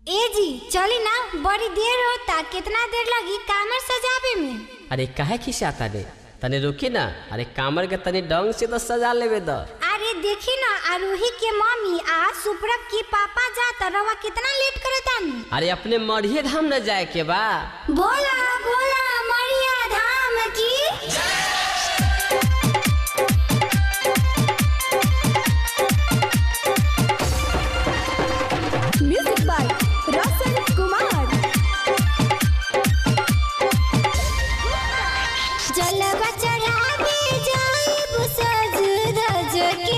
ए जी चली ना बड़ी देर होता कितना देर लगी कामर सजावे में अरे काहे खिसियाता रे तने रुकी ना अरे कामर के तनी ढंग से तो सजा लेवे द अरे देखी ना आरोही के मम्मी आ सुप्रभ की पापा जाता रवा कितना लेट करे तानी अरे अपने मढ़िए धाम न जाए के बा बोला बोला मरिया धाम की म्यूजिक बाय रसन कुमार जलवा चढ़ावे जाइब सज धज के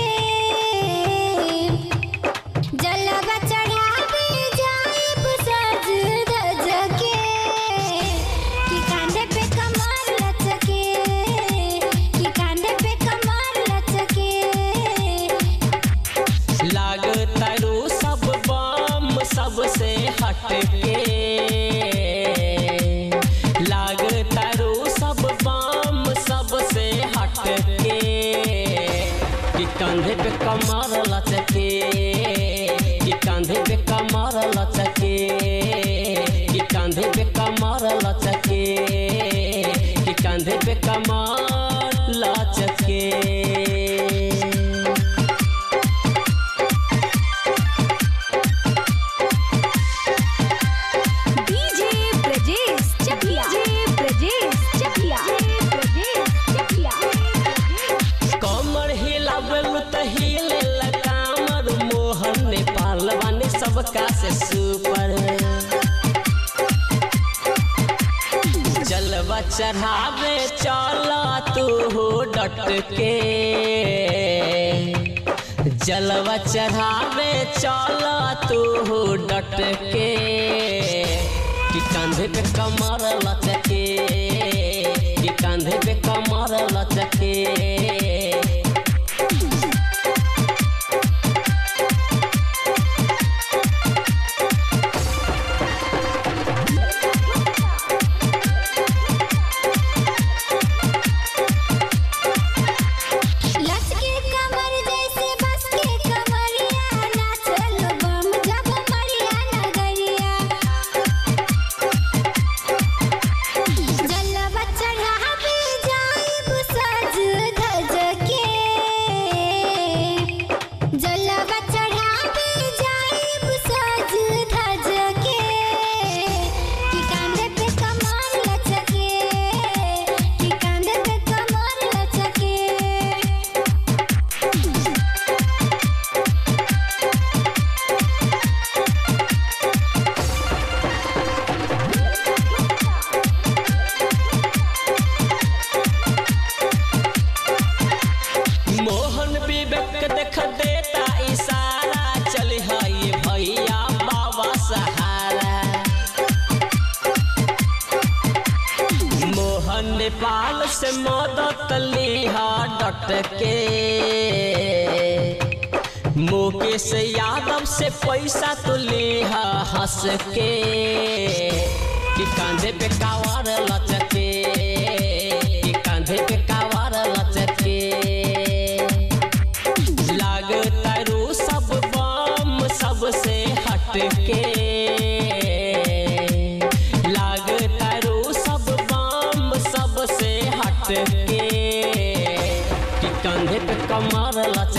जलवा चढ़ावे जाइब सज धज के कि कांधे पे कमर लचके कि कांधे पे कमर लचके लागतारू सब बम सबसे हटके लागतारू सब बम सबसे हटके कि कंधे पे कमर लचके कि कंधे पे कमर लचके कि कंधे पे कमर लचके कि कंधे पे कमर लचके डीजे ब्रजेश चकिया डीजे ब्रजेश चकिया ब्रजेश चकिया कमर हिलावल त हिले कामर मोहन नेपाल वाने सबका से सुपर जलवा चढ़ावे चल तू हो डट के जलवा चढ़ावे चल तू हो डट के कि कंधे पे कमर लचके कि कंधे पे कमर लचके लचके कमर जैसे बस के कमरिया नाचल बम जब मरिया नगरिया जलवा चढ़ावे जाइब सज धज के जलवा चढ़ावे जाइब सज धज के कि कांधे पे कमर लचके कि कांधे पे कमर लचके मोहन विवेक देख देता इशारा चल है भैया बाबा सहारा मोहन नेपाल से मदद लिहा डट के मुकेश यादव से पैसा तो लिहा हंस के कि कांधे पे कावर लचके कि कांधे पे कावर लचके लागतारू सब बम सबसे हटके लागतारू सब बम सबसे हटके कि कंधे पे कमर लचके